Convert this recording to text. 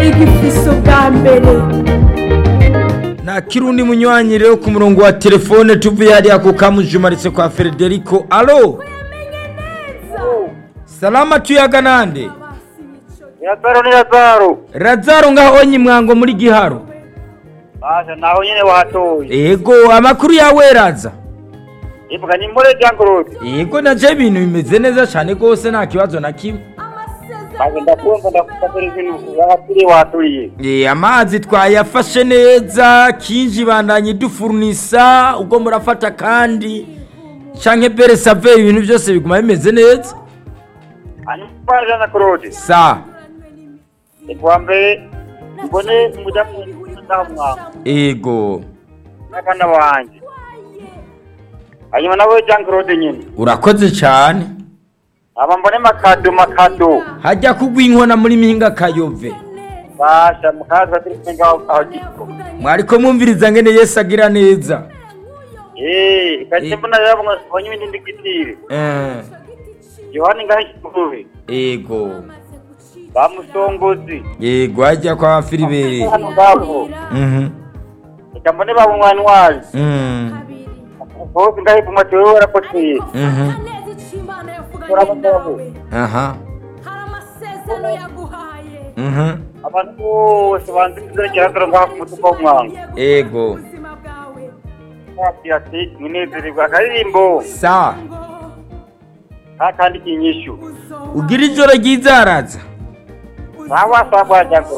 rigifise ubwa mbere nta kirundi munywanyi rero ku murongo wa telefone tuvuye hariya ku kamujumaritse kwa frederico alo salama tuyaga nande Lazaro ni Lazaro. razaro ngaho nyimwango muri giharo Basha naho nyene watoye. ego amakuru yawe raza Ivuga ni mbore jangurudi. ego naje ibintu bimeze neza cyane rwose nta kibazo na kimwe Basha ndakumva ndakufatira ibintu wakiri waturiye. Eh, amazi twayafashe neza kinji bandanye dufurnisa ubwo murafata kandi canke bere save ibintu byose biguma bimeze neza Ani basha na kurudi. sa Kwa mbere mbone muda ndamwa. ego Nakana wanje. Hanyuma nawe jangurudi nyine. urakoze cyane Aba mbone makado makado. hajya kugwa inkona muri mpinga kayove Basha mukaza turi ngaho aho giko. mwariko mwumviriza ngene yesu agira neza Eh, kaje mbona yabo ngo ibindi ndigitire. Eh, Yohani ngaho kikuwe. ego Bamusongozi. ego hajya kwa filibere Hano ngabo. Mhm, Reka mbone baba umwanwari. mm, Bose ngahe ku mateo warapoteye. mhm, aha amasezerano yaguhaye mhm, Abantu bose banze kuzegera dore ngaho ku mutuko w'umwango. ego ubuzima bwawe Ati ati mwinezererwa akaririmbo sa nta kandi kinyishu. ugira ijoro ryiza raza Sawa sawa jangoro.